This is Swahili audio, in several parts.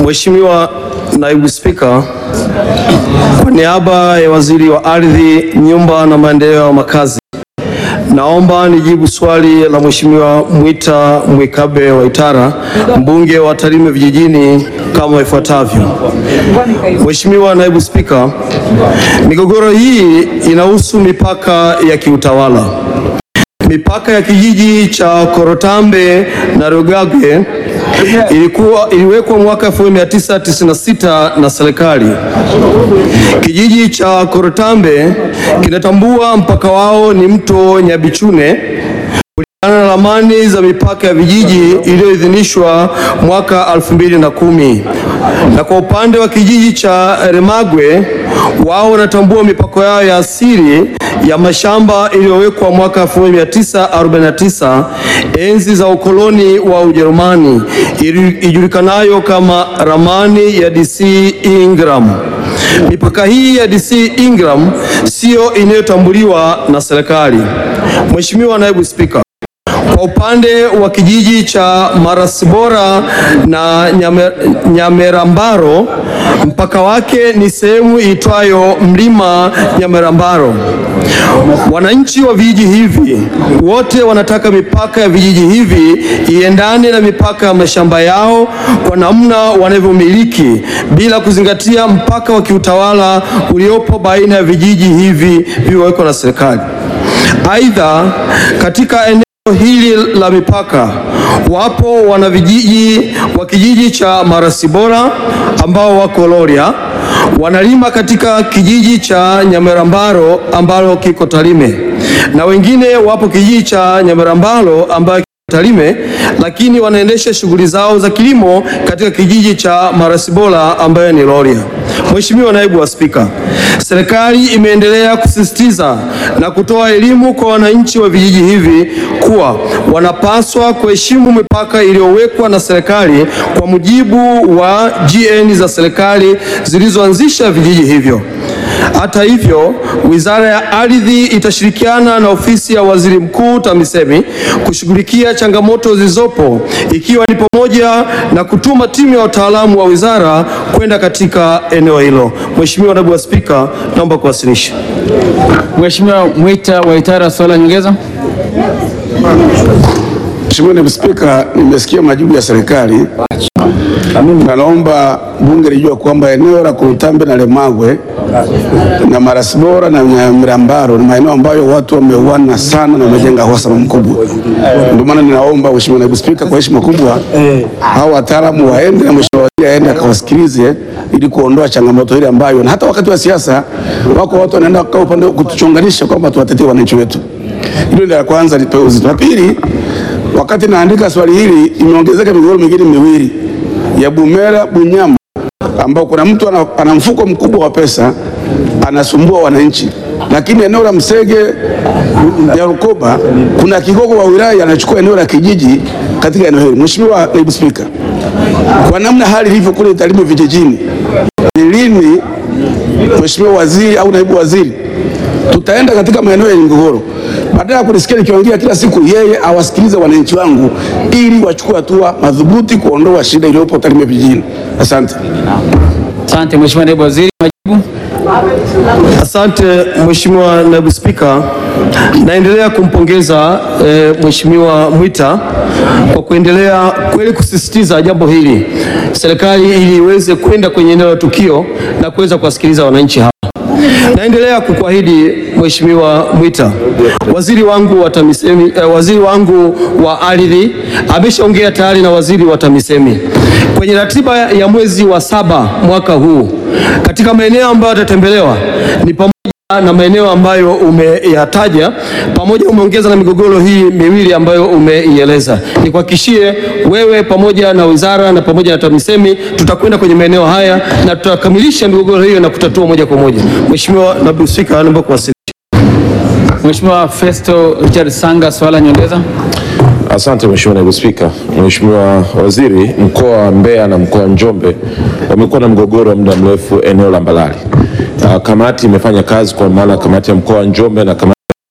Mheshimiwa Naibu Spika, kwa niaba ya Waziri wa Ardhi, Nyumba na Maendeleo ya Makazi, naomba nijibu swali la Mheshimiwa Mwita Mwikabe Waitara, mbunge wa Tarime Vijijini kama ifuatavyo. Mheshimiwa Naibu Spika, migogoro hii inahusu mipaka ya kiutawala. Mipaka ya kijiji cha Korotambe na Rugage ilikuwa iliwekwa mwaka 1996 na serikali. Kijiji cha Korotambe kinatambua mpaka wao ni mto Nyabichune kulingana na ramani za mipaka ya vijiji iliyoidhinishwa mwaka 2010. Na kwa upande wa kijiji cha Remagwe wao wanatambua mipaka yao ya asili ya mashamba iliyowekwa mwaka 1949 enzi za ukoloni wa Ujerumani ijulikanayo kama ramani ya DC Ingram. Mipaka hii ya DC Ingram siyo inayotambuliwa na serikali. Mheshimiwa Naibu Spika, kwa upande wa kijiji cha Marasibora na Nyame, Nyamerambaro mpaka wake ni sehemu iitwayo Mlima Nyamerambaro. Wananchi wa vijiji hivi wote wanataka mipaka ya vijiji hivi iendane na mipaka ya mashamba yao kwa namna wanavyomiliki bila kuzingatia mpaka wa kiutawala uliopo baina ya vijiji hivi vilivyowekwa na serikali. Aidha, katika eneo hili la mipaka wapo wanavijiji wa kijiji cha Marasibora ambao wako Rorya, wanalima katika kijiji cha Nyamerambaro ambalo kiko Tarime, na wengine wapo kijiji cha Nyamerambaro ambayo Tarime, lakini wanaendesha shughuli zao za kilimo katika kijiji cha Marasibora ambayo ni Rorya. Mheshimiwa Naibu wa Spika, serikali imeendelea kusisitiza na kutoa elimu kwa wananchi wa vijiji hivi kuwa wanapaswa kuheshimu mipaka iliyowekwa na serikali kwa mujibu wa GN za serikali zilizoanzisha vijiji hivyo. Hata hivyo, Wizara ya Ardhi itashirikiana na Ofisi ya Waziri Mkuu TAMISEMI kushughulikia changamoto zilizopo ikiwa ni pamoja na kutuma timu ya wataalamu wa wizara kwenda katika eneo hilo. Mheshimiwa Naibu wa Spika, naomba kuwasilisha. Mheshimiwa Mwita Waitara, swali la nyongeza. Mheshimiwa Naibu Spika, nimesikia majibu ya serikali na naomba bunge lijua kwamba eneo la Kurutambe na Lemagwe na Marasibora na Nyamirambaro ni maeneo ambayo watu wameuana sana na wamejenga uhasama mkubwa. Ndio maana ninaomba Mheshimiwa Naibu Spika, kwa heshima kubwa, hao wataalamu waende na Mheshimiwa Waziri aende akawasikilize ili kuondoa changamoto ile ambayo na hata wakati wa siasa wako watu wanaenda kukaa upande kutuchonganisha kwamba tuwatetee wananchi wetu. Hilo ndio la kwanza, lipewe uzito. La pili, wakati naandika swali hili imeongezeka migogoro mingine miwili ya Bumera Bunyama, ambao kuna mtu ana, ana mfuko mkubwa wa pesa anasumbua wananchi, lakini eneo la Msege ya Rukoba kuna kigogo wa wilaya anachukua eneo la kijiji katika eneo hili. Mheshimiwa Naibu Spika, kwa namna hali ilivyo kule Tarime vijijini, ni lini Mheshimiwa Waziri au Naibu Waziri tutaenda katika maeneo yenye migogoro badala ya kunisikia nikiongea kila siku, yeye awasikilize wananchi wangu ili wachukue hatua madhubuti kuondoa shida iliyopo Tarime vijijini. Asante. Asante Mheshimiwa Naibu Waziri, majibu. Asante Mheshimiwa Naibu Spika, naendelea kumpongeza e, Mheshimiwa Mwita kwa kuendelea kweli kusisitiza jambo hili, serikali ili iweze kwenda kwenye eneo la tukio na kuweza kuwasikiliza wananchi hawa. Naendelea kukuahidi Mheshimiwa Mwita, waziri wangu wa TAMISEMI, eh, waziri wangu wa ardhi ameshaongea tayari na waziri wa TAMISEMI kwenye ratiba ya mwezi wa saba mwaka huu. Katika maeneo ambayo yatatembelewa ni pamoja na maeneo ambayo umeyataja, pamoja umeongeza na migogoro hii miwili ambayo umeieleza. Nikuhakikishie wewe pamoja na wizara na pamoja na TAMISEMI tutakwenda kwenye maeneo haya na tutakamilisha migogoro hiyo na kutatua moja kwa moja. Mheshimiwa Naibu Spika, naomba kuwasilisha. Mheshimiwa Festo Richard Sanga, swali la nyongeza. Asante Mheshimiwa Naibu Spika. Mheshimiwa Waziri, mkoa wa Mbeya na mkoa wa Njombe wamekuwa na mgogoro wa muda mrefu eneo la Mbalali. Uh, kamati imefanya kazi kwa maana kamati ya mkoa wa Njombe na kamati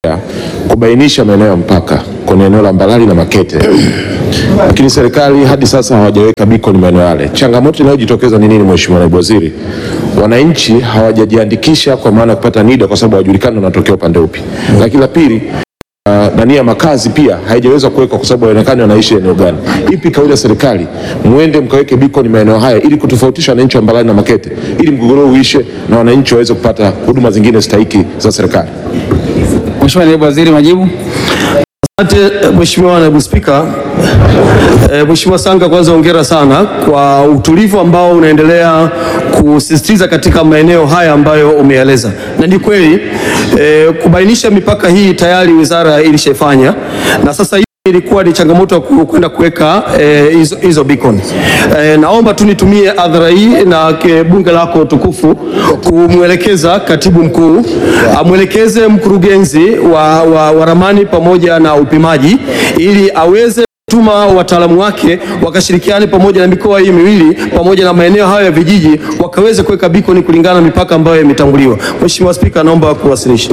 kubainisha maeneo ya mpaka kwenye eneo la Mbalali na Makete, lakini serikali hadi sasa hawajaweka beacon maeneo yale. Changamoto inayojitokeza ni nini, Mheshimiwa Naibu Waziri? Wananchi hawajajiandikisha kwa maana ya kupata NIDA kwa sababu hawajulikani wanatokea upande upi. Lakini la pili Uh, nani ya makazi pia haijaweza kuwekwa kwa sababu haionekani wanaishi eneo gani. Ipi kauli ya serikali, muende mkaweke beacon maeneo haya ili kutofautisha wananchi wa Mbalali na Makete ili mgogoro uishe na wananchi waweze kupata huduma zingine stahiki za serikali. Mheshimiwa Naibu Waziri, majibu. Asante Mheshimiwa Naibu Spika. E, Mheshimiwa Sanga, kwanza hongera sana kwa utulivu ambao unaendelea kusisitiza katika maeneo haya ambayo umeeleza, na ni kweli e, kubainisha mipaka hii tayari wizara ilishafanya na sasa hii ilikuwa ni changamoto ya ku- kwenda kuweka eh, hizo hizo beacon. Eh, naomba tu nitumie adhara hii na ke- bunge lako tukufu kumwelekeza katibu mkuu amwelekeze mkurugenzi wa, wa, wa ramani pamoja na upimaji ili aweze tuma wataalamu wake wakashirikiane pamoja na mikoa hii miwili pamoja na maeneo hayo ya vijiji wakaweze kuweka beacon kulingana na mipaka ambayo imetambuliwa. Mheshimiwa Spika, naomba kuwasilisha.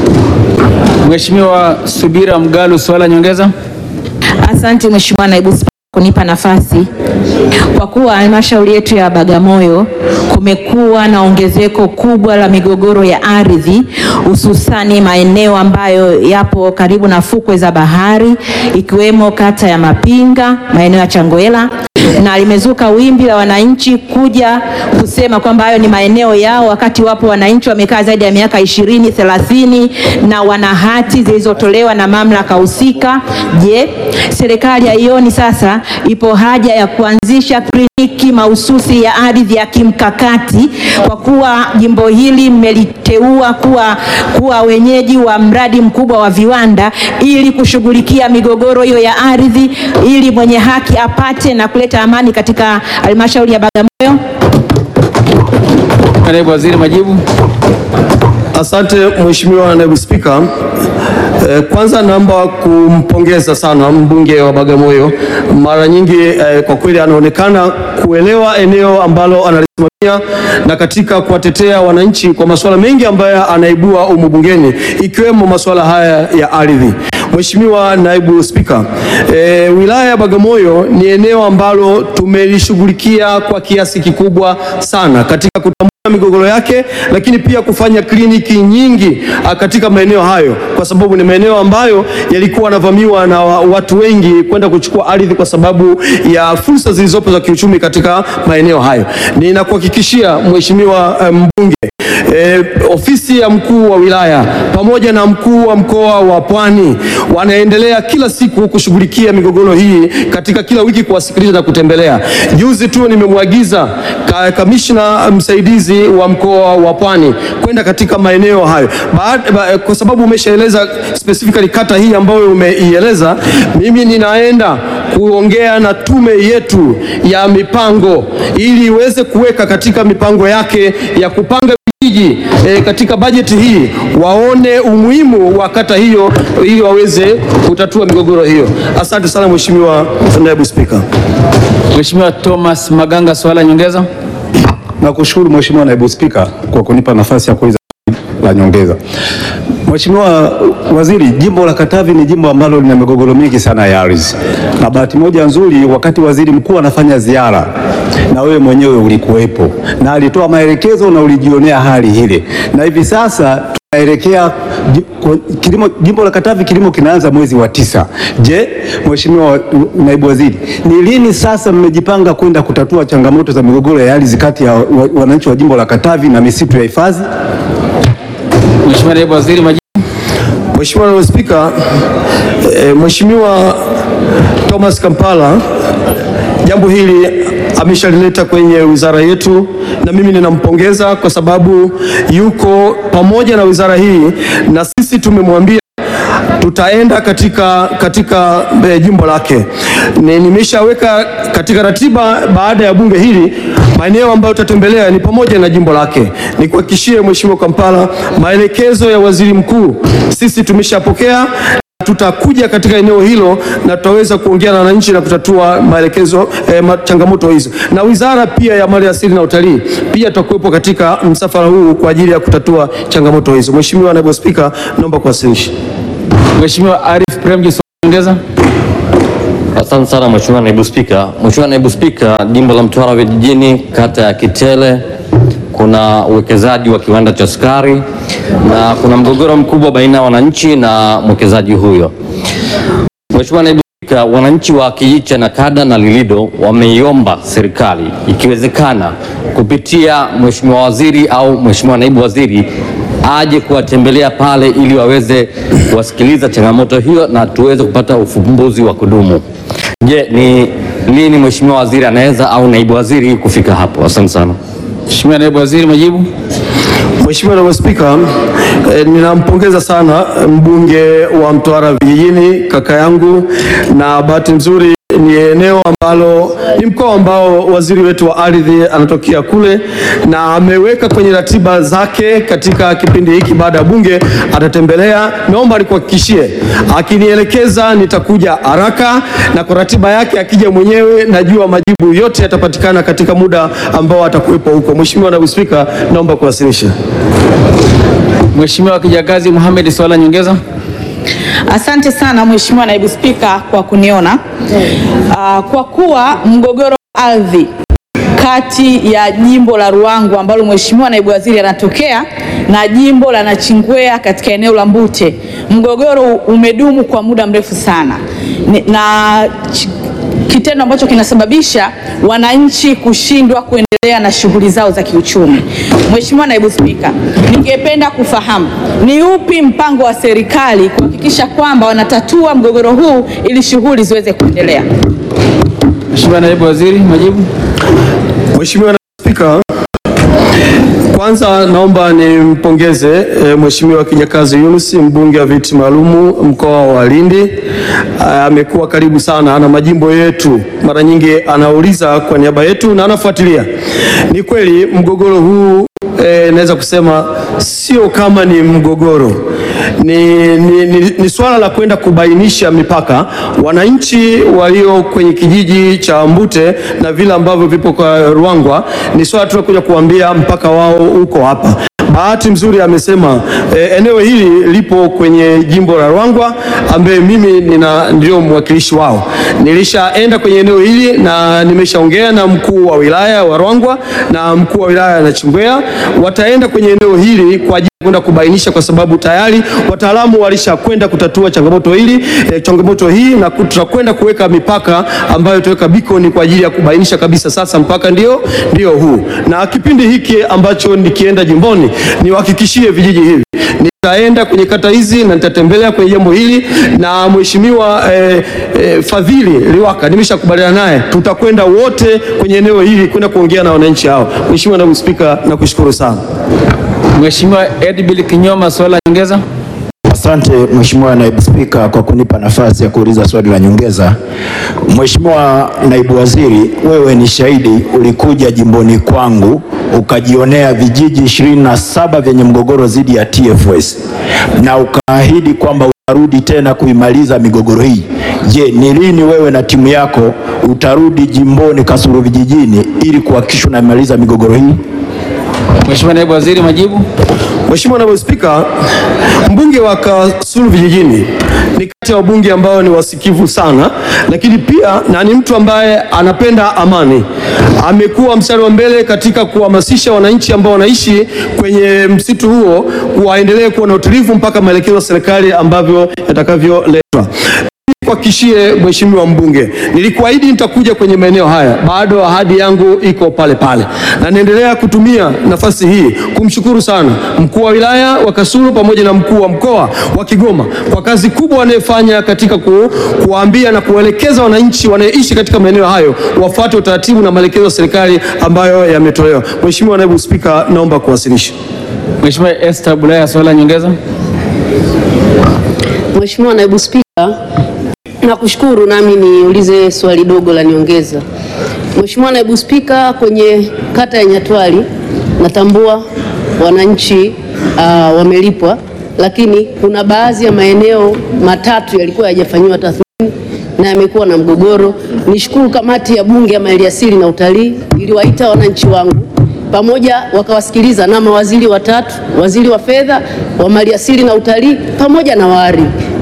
Mheshimiwa Subira Mgalu, swala nyongeza. Asante Mheshimiwa Naibu Spika kunipa nafasi. Kwa kuwa halmashauri yetu ya Bagamoyo kumekuwa na ongezeko kubwa la migogoro ya ardhi hususani maeneo ambayo yapo karibu na fukwe za bahari ikiwemo kata ya Mapinga, maeneo ya Changwela na limezuka wimbi la wananchi kuja kusema kwamba hayo ni maeneo yao, wakati wapo wananchi wamekaa zaidi ya miaka ishirini thelathini na wana hati zilizotolewa na mamlaka husika. Je, serikali haioni sasa ipo haja ya kuanzisha kliniki mahususi ya ardhi ya kimkakati kwa kuwa jimbo hili mmeliteua kuwa, kuwa wenyeji wa mradi mkubwa wa viwanda ili kushughulikia migogoro hiyo ya ardhi ili mwenye haki apate na kuleta amani katika halmashauri ya Bagamoyo? Naibu Waziri, majibu. Asante Mheshimiwa Naibu Spika. Eh, Kwanza naomba kumpongeza sana mbunge wa Bagamoyo. Mara nyingi eh, kwa kweli anaonekana kuelewa eneo ambalo analisimamia na katika kuwatetea wananchi kwa masuala mengi ambayo anaibua humu bungeni ikiwemo masuala haya ya ardhi. Mheshimiwa Naibu Spika, e, wilaya ya Bagamoyo ni eneo ambalo tumelishughulikia kwa kiasi kikubwa sana katika kutambua migogoro yake, lakini pia kufanya kliniki nyingi ah, katika maeneo hayo, kwa sababu ni maeneo ambayo yalikuwa yanavamiwa na wa- watu wengi kwenda kuchukua ardhi kwa sababu ya fursa zilizopo za kiuchumi katika maeneo hayo. Ninakuhakikishia Mheshimiwa eh, mbunge E, ofisi ya mkuu wa wilaya pamoja na mkuu wa mkoa wa Pwani wanaendelea kila siku kushughulikia migogoro hii katika kila wiki kuwasikiliza na kutembelea. Juzi tu nimemwagiza ka, kamishna msaidizi wa mkoa wa Pwani kwenda katika maeneo hayo Baad, ba, kwa sababu umeshaeleza specifically kata hii ambayo umeieleza, mimi ninaenda kuongea na tume yetu ya mipango ili iweze kuweka katika mipango yake ya kupanga vijiji e, katika bajeti hii waone umuhimu wa kata hiyo ili waweze kutatua migogoro hiyo. Asante sana Mheshimiwa Naibu Spika. Mheshimiwa Thomas Maganga, swala nyongeza. Nakushukuru Mheshimiwa Naibu Spika kwa kunipa nafasi ya kuuliza swali la nyongeza. Mheshimiwa Waziri, jimbo la Katavi ni jimbo ambalo lina migogoro mingi sana ya ardhi, na bahati moja nzuri, wakati waziri mkuu anafanya ziara na wewe mwenyewe ulikuwepo na alitoa maelekezo na ulijionea hali ile, na hivi sasa tunaelekea ji- kwa- kilimo, jimbo la Katavi kilimo kinaanza mwezi wa tisa. Je, Mheshimiwa wa- Naibu Waziri, ni lini sasa mmejipanga kwenda kutatua changamoto za migogoro ya ardhi kati ya wa- wananchi wa jimbo la Katavi na misitu ya hifadhi? Mheshimiwa Naibu Waziri, majibu. Mheshimiwa Naibu Spika, e, Mheshimiwa Thomas Kampala jambo hili ameshalileta kwenye wizara yetu na mimi ninampongeza kwa sababu yuko pamoja na wizara hii na sisi tumemwambia tutaenda katika, katika e, jimbo lake. Ni- Nimeshaweka katika ratiba baada ya bunge hili maeneo ambayo tutatembelea ni pamoja na jimbo lake. Nikuhakikishie Mheshimiwa Kampala, maelekezo ya waziri mkuu sisi tumeshapokea tutakuja katika eneo hilo na tutaweza kuongea na wananchi na kutatua maelekezo eh, ma- changamoto hizo, na wizara pia ya mali asili na utalii pia tutakuwepo katika msafara huu kwa ajili ya kutatua changamoto hizo. Mheshimiwa Naibu Spika, naomba kuwasilisha. Mheshimiwa Arif Premji, swali la nyongeza. Asante sana Mheshimiwa Naibu Spika. Mheshimiwa Naibu Spika, jimbo la Mtwara vijijini, kata ya Kitele, kuna uwekezaji wa kiwanda cha sukari na kuna mgogoro mkubwa baina ya wananchi na mwekezaji huyo. Mheshimiwa Naibu Spika, wananchi wa kijiji cha Nakada na Lilido wameiomba serikali ikiwezekana kupitia Mheshimiwa Waziri au Mheshimiwa Naibu Waziri aje kuwatembelea pale ili waweze kuwasikiliza changamoto hiyo na tuweze kupata ufumbuzi wa kudumu. Je, ni lini Mheshimiwa Waziri anaweza au Naibu Waziri kufika hapo? Asante sana. Mheshimiwa Naibu Waziri, majibu. Mheshimiwa Naibu Spika, eh, ninampongeza sana mbunge wa Mtwara vijijini kaka yangu, na bahati nzuri ni eneo ambalo ni mkoa ambao waziri wetu wa ardhi anatokea kule, na ameweka kwenye ratiba zake katika kipindi hiki baada ya bunge atatembelea. Naomba nikuhakikishie, akinielekeza nitakuja haraka, na kwa ratiba yake akija mwenyewe, najua majibu yote yatapatikana katika muda ambao atakuwepo huko. Mheshimiwa Naibu Spika, naomba kuwasilisha. Mheshimiwa Kijakazi Mohamed, swali la nyongeza. Asante sana Mheshimiwa Naibu Spika kwa kuniona. Ah, kwa kuwa mgogoro wa ardhi kati ya jimbo la Ruangwa ambalo Mheshimiwa Naibu Waziri anatokea na jimbo la Nachingwea katika eneo la Mbute, mgogoro umedumu kwa muda mrefu sana Ni- na ch- kitendo ambacho kinasababisha wananchi kushindwa kuendelea na shughuli zao za kiuchumi. Mheshimiwa Naibu Spika, ningependa kufahamu ni upi mpango wa serikali kuhakikisha kwamba wanatatua mgogoro huu ili shughuli ziweze kuendelea. Mheshimiwa Naibu Waziri, majibu. Mheshimiwa Naibu Spika, kwanza naomba nimpongeze e, Mheshimiwa Kijakazi Yunus mbunge wa viti maalumu mkoa wa Lindi. Ah, Amekuwa karibu sana na majimbo yetu, mara nyingi anauliza kwa niaba yetu na anafuatilia. Ni kweli mgogoro huu e, naweza kusema sio kama ni mgogoro ni, ni, ni, ni swala la kwenda kubainisha mipaka. Wananchi walio kwenye kijiji cha Mbute na vile ambavyo vipo kwa Ruangwa, ni swala tu la kuja kuambia mpaka wao uko hapa. Bahati mzuri amesema e, eneo hili lipo kwenye jimbo la Ruangwa ambaye mimi nina ndio mwakilishi wao. Nilishaenda kwenye eneo hili na nimeshaongea na mkuu wa wilaya wa Ruangwa na mkuu wa wilaya ya Nachingwea, wataenda kwenye eneo hili kwa ajili ya kwenda kubainisha, kwa sababu tayari wataalamu walishakwenda kutatua changamoto hili eh, changamoto hii na ku- tutakwenda kuweka mipaka ambayo tutaweka beacon kwa ajili ya kubainisha kabisa sasa mpaka ndio ndio huu, na kipindi hiki ambacho nikienda jimboni niwahakikishie vijiji hivi nitaenda kwenye kata hizi na nitatembelea kwenye jambo hili na mheshimiwa eh, eh, Fadhili Liwaka nimeshakubaliana naye, tutakwenda wote kwenye eneo hili kwenda kuongea na wananchi hao. Mheshimiwa Naibu Spika, nakushukuru sana. Mheshimiwa Edbil Kinyoma, swali la nyongeza. Asante Mheshimiwa Naibu Spika kwa kunipa nafasi ya kuuliza swali la nyongeza. Mheshimiwa Naibu Waziri, wewe ni shahidi, ulikuja jimboni kwangu ukajionea vijiji ishirini na saba vyenye mgogoro dhidi ya TFS na ukaahidi kwamba utarudi tena kuimaliza migogoro hii. Je, ni lini wewe na timu yako utarudi jimboni Kasulu vijijini ili kuhakikisha unamaliza migogoro hii? Mheshimiwa Naibu Waziri, majibu. Mheshimiwa Naibu Spika, mbunge wa Kasulu vijijini ni kati ya wabunge ambao ni wasikivu sana, lakini pia na ni mtu ambaye anapenda amani. Amekuwa mstari wa mbele katika kuhamasisha wananchi ambao wanaishi kwenye msitu huo waendelee kuwa na utulivu mpaka maelekezo ya serikali ambavyo yatakavyoletwa. Kuhakikishie Mheshimiwa mbunge, nilikuahidi nitakuja kwenye maeneo haya, bado ahadi yangu iko pale pale, na naendelea kutumia nafasi hii kumshukuru sana mkuu wa wilaya wa Kasulu pamoja na mkuu wa mkoa wa Kigoma kwa kazi kubwa wanayofanya katika ku, kuwaambia na kuwaelekeza wananchi wanaoishi katika maeneo hayo wafuate utaratibu na maelekezo ya serikali ambayo yametolewa. Mheshimiwa Naibu Spika, naomba kuwasilisha. Mheshimiwa Esther Bulaya, swali la nyongeza. Mheshimiwa Naibu Spika, nakushukuru nami niulize swali dogo la nyongeza. Mheshimiwa Naibu Spika, kwenye kata ya Nyatwali natambua wananchi uh, wamelipwa, lakini kuna baadhi ya maeneo matatu yalikuwa hayajafanyiwa tathmini na yamekuwa na mgogoro. Nishukuru kamati ya Bunge ya Maliasili na Utalii iliwaita wananchi wangu pamoja wakawasikiliza na mawaziri watatu, waziri wa fedha, wa maliasili na utalii pamoja na waari.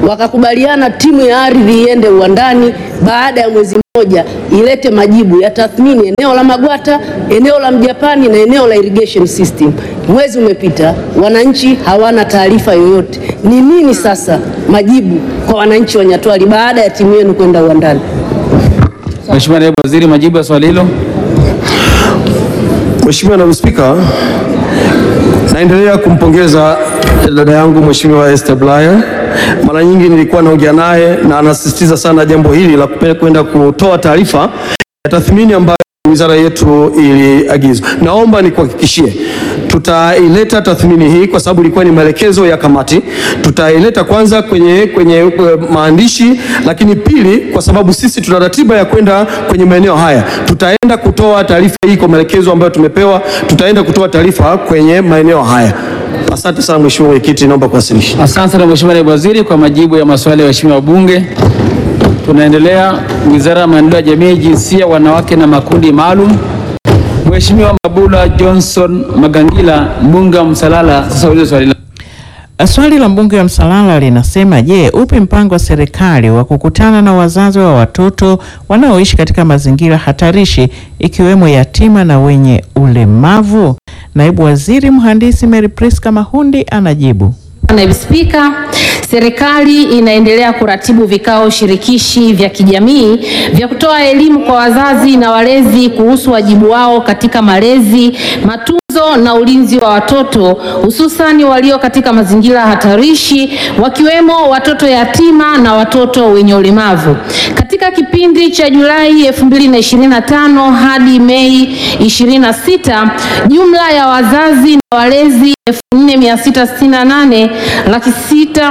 wakakubaliana timu ya ardhi iende uwandani, baada ya mwezi mmoja ilete majibu ya tathmini eneo la Magwata, eneo la Mjapani na eneo la irrigation system. Mwezi umepita, wananchi hawana taarifa yoyote. Ni nini sasa majibu kwa wananchi wa Nyatwali baada ya timu yenu kwenda uwandani? Mheshimiwa Naibu Waziri, majibu ya swali hilo. Mheshimiwa Naibu Spika, naendelea kumpongeza dada yangu Mheshimiwa Esther Bulaya. Mara nyingi nilikuwa naongea naye na anasisitiza sana jambo hili la kupe- kwenda kutoa taarifa ya tathmini ambayo wizara yetu iliagizwa. Naomba nikuhakikishie tutaileta tathmini hii kwa sababu ilikuwa ni maelekezo ya kamati. Tutaileta kwanza kwenye, kwenye eh, maandishi, lakini pili, kwa sababu sisi tuna ratiba ya kwenda kwenye maeneo haya, tutaenda kutoa taarifa hii kwa maelekezo ambayo tumepewa. Tutaenda kutoa taarifa kwenye maeneo haya. Asante sana Mheshimiwa Mwenyekiti, naomba kuwasilisha. Asante sana Mheshimiwa Naibu Waziri kwa majibu ya maswali ya waheshimiwa wabunge. Tunaendelea. Wizara ya Maendeleo ya Jamii, Jinsia, Wanawake na Makundi Maalum. Mheshimiwa Mabula Johnson Magangila, mbunge wa Msalala, sasa ulize swali lako. Swali la mbunge wa Msalala linasema, je, upi mpango wa serikali wa kukutana na wazazi wa watoto wanaoishi katika mazingira hatarishi ikiwemo yatima na wenye ulemavu? Naibu Waziri Mhandisi Mary Priska Mahundi anajibu. Naibu Spika, serikali inaendelea kuratibu vikao shirikishi vya kijamii vya kutoa elimu kwa wazazi na walezi kuhusu wajibu wao katika malezi, matunzo na ulinzi wa watoto hususani walio katika mazingira hatarishi wakiwemo watoto yatima na watoto wenye ulemavu. Katika kipindi cha Julai 2025 hadi Mei 26, jumla ya wazazi na walezi 4668 laki sita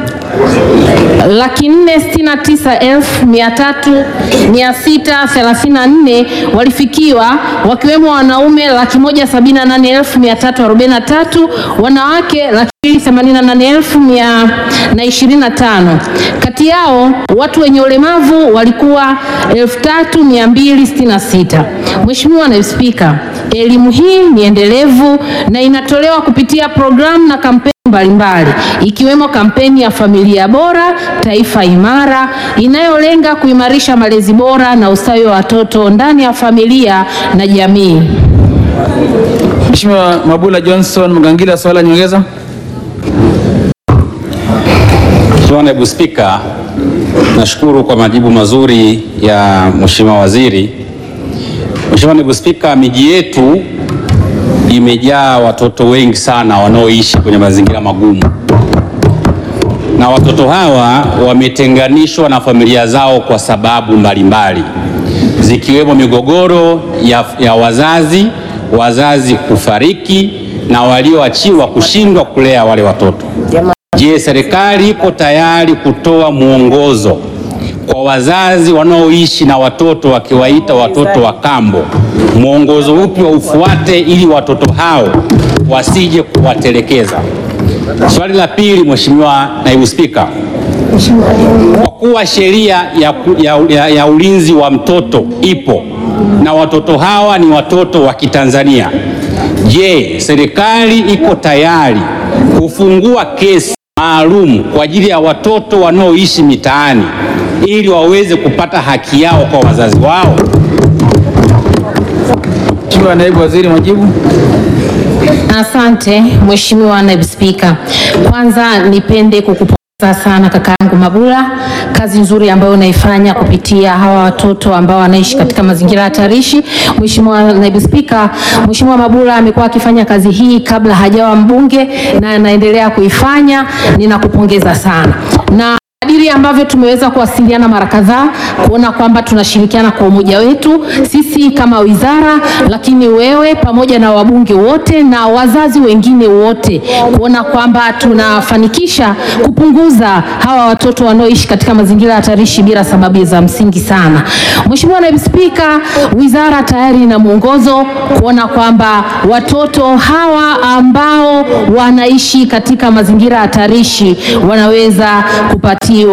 laki nne sitini na tisa elfu mia tatu mia sita thelathini na nne walifikiwa wakiwemo wanaume laki moja sabini na nane elfu mia tatu arobaini na tatu wanawake laki mbili themanini na nane elfu mia na ishirini na tano kati yao watu wenye ulemavu walikuwa elfu tatu mia mbili sitini na sita Mheshimiwa Naibu Spika, elimu hii ni endelevu na inatolewa kupitia programu na kampeni mbalimbali ikiwemo kampeni ya familia bora taifa imara inayolenga kuimarisha malezi bora na ustawi wa watoto ndani ya familia na jamii. Mheshimiwa Mabula Johnson Magangila, swali la nyongeza. Mheshimiwa Naibu Spika, nashukuru kwa majibu mazuri ya Mheshimiwa Waziri. Mheshimiwa Naibu Spika, miji yetu imejaa watoto wengi sana wanaoishi kwenye mazingira magumu, na watoto hawa wametenganishwa na familia zao kwa sababu mbalimbali zikiwemo migogoro ya, ya wazazi, wazazi kufariki na walioachiwa kushindwa kulea wale watoto. Je, serikali iko tayari kutoa mwongozo kwa wazazi wanaoishi na watoto wakiwaita watoto wa kambo? Mwongozo upi wa ufuate ili watoto hao wasije kuwatelekeza? Swali la pili, Mheshimiwa Naibu Spika, kwa kuwa sheria ya, ku- ya, ya, ya ulinzi wa mtoto ipo na watoto hawa ni watoto wa Kitanzania, je, serikali iko tayari kufungua kesi maalum kwa ajili ya watoto wanaoishi mitaani ili waweze kupata haki yao kwa wazazi wao? Mheshimiwa Naibu Waziri, majibu. Asante Mheshimiwa Naibu Spika, kwanza nipende kukupongeza sana kaka yangu Mabula, kazi nzuri ambayo unaifanya kupitia hawa watoto ambao wanaishi katika mazingira hatarishi. Mheshimiwa Naibu Spika, Mheshimiwa Mabula amekuwa akifanya kazi hii kabla hajawa mbunge na anaendelea kuifanya. Ninakupongeza sana na kadiri ambavyo tumeweza kuwasiliana mara kadhaa kuona kwamba tunashirikiana kwa umoja wetu sisi kama wizara, lakini wewe pamoja na wabunge wote na wazazi wengine wote, kuona kwamba tunafanikisha kupunguza hawa watoto wanaoishi katika mazingira hatarishi bila sababu za msingi sana. Mheshimiwa Naibu Spika, wizara tayari ina mwongozo kuona kwamba watoto hawa ambao wanaishi katika mazingira hatarishi wanaweza kupatiwa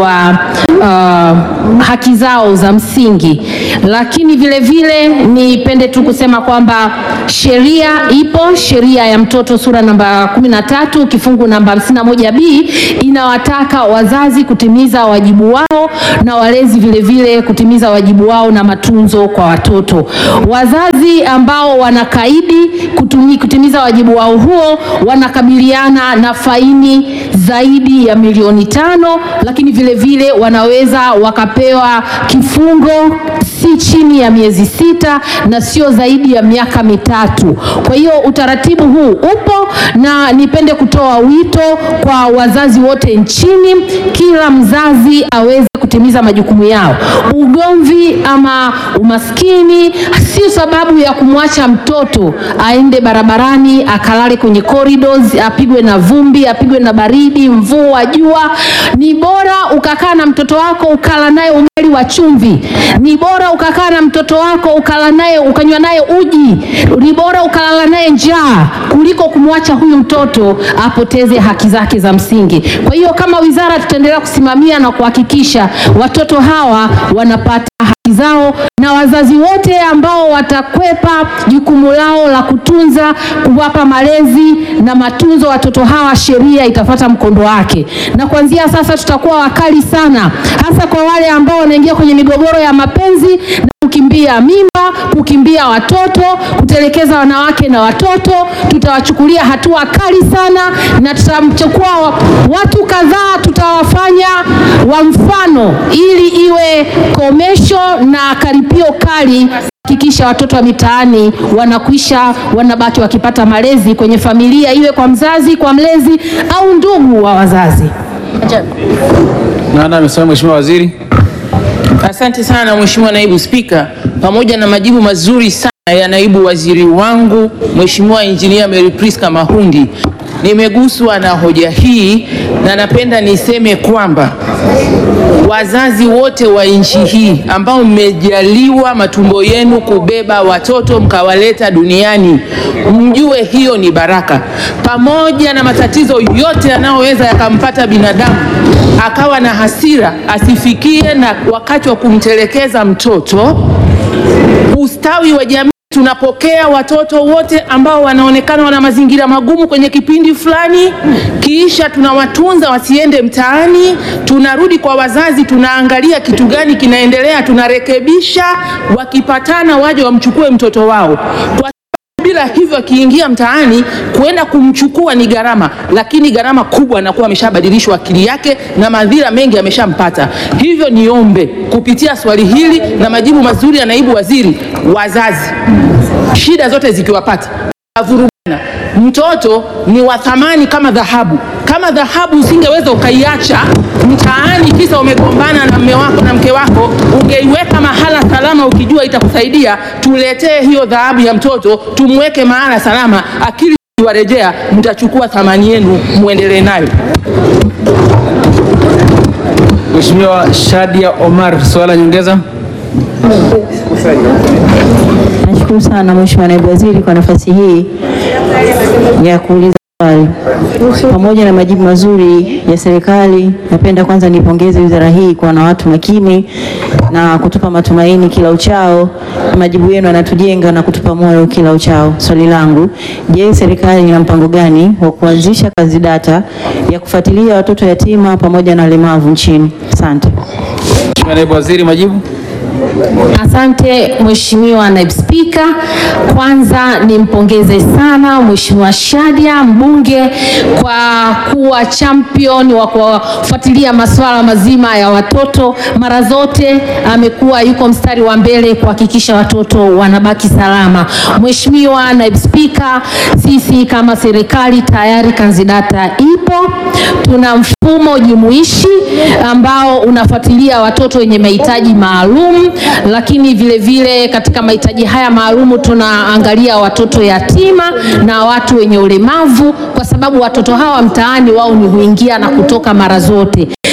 wa uh, haki zao za msingi, lakini vile vile nipende tu kusema kwamba sheria ipo, sheria ya mtoto sura namba 13 kifungu namba 51b inawataka wazazi kutimiza wajibu wao na walezi vile vile kutimiza wajibu wao na matunzo kwa watoto. Wazazi ambao wanakaidi kutumi, kutimiza wajibu wao huo wanakabiliana na faini zaidi ya milioni tano, lakini vile vile wanaweza wakapewa kifungo si chini ya miezi sita na sio zaidi ya miaka mitatu. Kwa hiyo utaratibu huu upo, na nipende kutoa wito kwa wazazi wote nchini, kila mzazi aweze kutimiza majukumu yao. Ugomvi ama umaskini sio sababu ya kumwacha mtoto aende barabarani akalale kwenye corridors, apigwe na vumbi, apigwe na baridi, mvua, jua. Ni bora ukakaa na mtoto wako ukala naye ugali wa chumvi. Ni bora ukakaa na mtoto wako ukala naye ukanywa naye uji. Ni bora ukalala naye njaa kuliko kumwacha huyu mtoto apoteze haki zake za msingi. Kwa hiyo kama wizara tutaendelea kusimamia na kuhakikisha watoto hawa wanapata haki zao na wazazi wote ambao watakwepa jukumu lao la kutunza, kuwapa malezi na matunzo watoto hawa, sheria itafata mkondo wake, na kuanzia sasa tutakuwa wakali sana, hasa kwa wale ambao wanaingia kwenye migogoro ya mapenzi na kukimbia mimba, kukimbia watoto, kutelekeza wanawake na watoto. Tutawachukulia hatua kali sana, na tutamchukua watu kadhaa, tutawafanya wa mfano, ili iwe komesho na karipio kali hakikisha watoto wa mitaani wanakwisha wanabaki wakipata malezi kwenye familia, iwe kwa mzazi, kwa mlezi au ndugu wa wazazi. Nana amesema Mheshimiwa Waziri. Asante sana Mheshimiwa Naibu Spika, pamoja na majibu mazuri sana ya naibu waziri wangu Mheshimiwa Injinia Mary Priska Mahundi, nimeguswa na hoja hii na napenda niseme kwamba wazazi wote wa nchi hii ambao mmejaliwa matumbo yenu kubeba watoto mkawaleta duniani, mjue hiyo ni baraka. Pamoja na matatizo yote yanayoweza yakampata binadamu, akawa na hasira, asifikie na wakati wa kumtelekeza mtoto. Ustawi wa jamii tunapokea watoto wote ambao wanaonekana wana mazingira magumu kwenye kipindi fulani, kisha tunawatunza wasiende mtaani. Tunarudi kwa wazazi, tunaangalia kitu gani kinaendelea, tunarekebisha. Wakipatana waje wamchukue mtoto wao kwa bila hivyo akiingia mtaani kwenda kumchukua ni gharama, lakini gharama kubwa anakuwa ameshabadilishwa akili yake na madhira mengi ameshampata. Hivyo niombe kupitia swali hili na majibu mazuri ya naibu waziri, wazazi, shida zote zikiwapata avurugana, mtoto ni wa thamani kama dhahabu. Kama dhahabu usingeweza ukaiacha mtaani kisa umegombana na mme wako na mke wako, ungeiweka mahala salama ukijua itakusaidia. Tuletee hiyo dhahabu ya mtoto, tumweke mahala salama, akili ikiwarejea, mtachukua thamani yenu, muendelee nayo. Mheshimiwa Shadia Omar, swala nyongeza. Nashukuru sana Mheshimiwa Naibu Waziri kwa nafasi hii ya kuuliza swali. Pamoja na majibu mazuri ya serikali, napenda kwanza nipongeze wizara hii kwa na watu makini na kutupa matumaini kila uchao. Majibu yenu yanatujenga na kutupa moyo kila uchao. Swali langu, je, serikali ina mpango gani wa kuanzisha kazi data ya kufuatilia watoto yatima pamoja na walemavu nchini? Asante. Mheshimiwa Naibu Waziri, majibu. Asante Mheshimiwa Naibu Spika, kwanza nimpongeze sana Mheshimiwa Shadia mbunge kwa kuwa champion wa kufuatilia masuala mazima ya watoto. Mara zote amekuwa yuko mstari wa mbele kuhakikisha watoto wanabaki salama. Mheshimiwa Naibu Spika, sisi kama serikali tayari kanzidata ipo, tuna mfumo jumuishi ambao unafuatilia watoto wenye mahitaji maalum lakini vile vile katika mahitaji haya maalumu tunaangalia watoto yatima na watu wenye ulemavu, kwa sababu watoto hawa mtaani wao ni huingia na kutoka mara zote. Lakini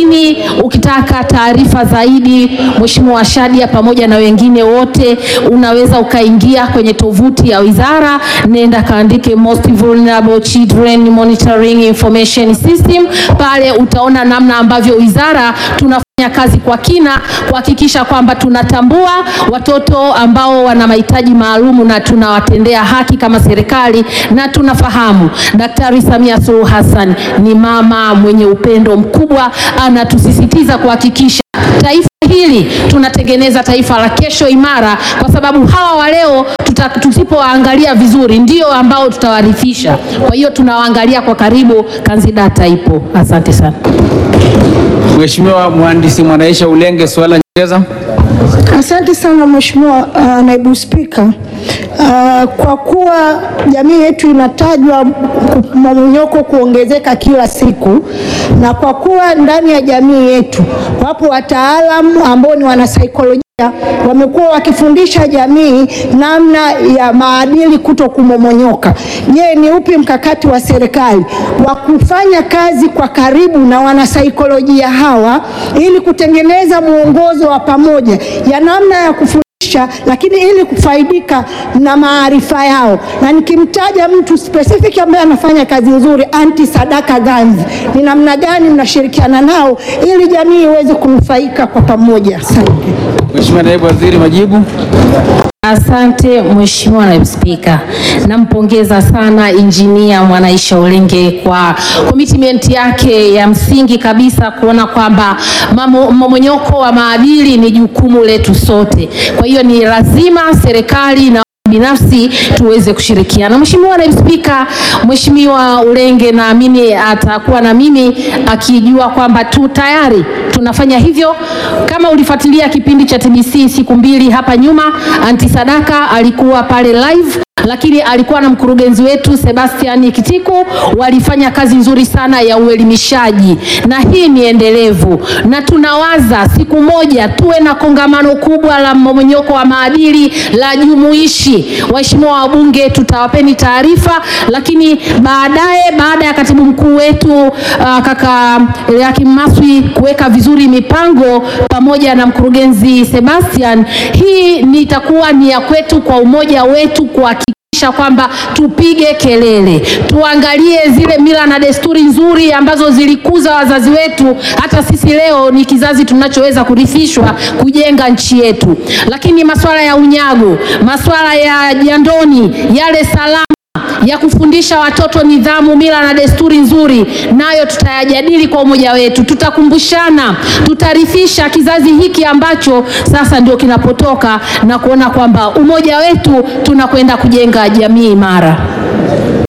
lakini ukitaka taarifa zaidi, Mheshimiwa Shadia pamoja na wengine wote, unaweza ukaingia kwenye tovuti ya wizara, nenda kaandike Most Vulnerable Children Monitoring Information System. Pale utaona namna ambavyo wizara tuna fanya kazi kwa kina kuhakikisha kwamba tunatambua watoto ambao wana mahitaji maalumu na tunawatendea haki kama serikali, na tunafahamu Daktari Samia Suluhu Hassan ni mama mwenye upendo mkubwa, anatusisitiza kuhakikisha taifa hili tunatengeneza taifa la kesho imara, kwa sababu hawa wa leo tuta- tusipowaangalia vizuri ndio ambao tutawarithisha. Kwa hiyo tunawaangalia kwa karibu, kanzidata ipo. Asante sana. Mheshimiwa Mhandisi Mwanaisha Ulenge, swali la nyongeza. Asante sana Mheshimiwa uh, Naibu Spika. Uh, kwa kuwa jamii yetu inatajwa mmomonyoko kuongezeka kila siku, na kwa kuwa ndani ya jamii yetu wapo wataalamu ambao ni wanasaikolojia wamekuwa wakifundisha jamii namna ya maadili kuto kumomonyoka. Je, ni upi mkakati wa serikali wa kufanya kazi kwa karibu na wanasaikolojia hawa ili kutengeneza mwongozo wa pamoja ya namna ya kufundisha lakini ili kufaidika na maarifa yao, na nikimtaja mtu specific ambaye anafanya kazi nzuri, anti Sadaka Ganzi, ni namna gani mnashirikiana nao ili jamii iweze kunufaika kwa pamoja? Asante. Mheshimiwa Naibu Waziri, majibu. Asante Mheshimiwa Naibu Spika, nampongeza sana Injinia Mwanaisha Ulenge kwa commitment yake ya msingi kabisa kuona kwamba mamo- mmomonyoko wa maadili ni jukumu letu sote. Kwa hiyo ni lazima serikali na binafsi tuweze kushirikiana. Mheshimiwa Naibu Spika, Mheshimiwa Ulenge naamini atakuwa na mimi akijua kwamba tu tayari tunafanya hivyo. Kama ulifuatilia kipindi cha TBC siku mbili hapa nyuma, Anti Sadaka alikuwa pale live lakini alikuwa na mkurugenzi wetu Sebastian Kitiku, walifanya kazi nzuri sana ya uelimishaji, na hii ni endelevu, na tunawaza siku moja tuwe na kongamano kubwa la mmomonyoko wa maadili la jumuishi. Waheshimiwa wabunge, tutawapeni taarifa, lakini baadaye, baada ya katibu mkuu wetu uh, kaka Eliakim Maswi kuweka vizuri mipango pamoja na mkurugenzi Sebastian, hii ni itakuwa ni ya kwetu kwa umoja wetu kwa kuhakikisha kwamba tupige kelele, tuangalie zile mila na desturi nzuri ambazo zilikuza wazazi wetu. Hata sisi leo ni kizazi tunachoweza kurithishwa kujenga nchi yetu, lakini masuala ya unyago, masuala ya jandoni, yale salama ya kufundisha watoto nidhamu, mila na desturi nzuri, nayo tutayajadili kwa umoja wetu, tutakumbushana, tutarithisha kizazi hiki ambacho sasa ndio kinapotoka na kuona kwamba umoja wetu tunakwenda kujenga jamii imara.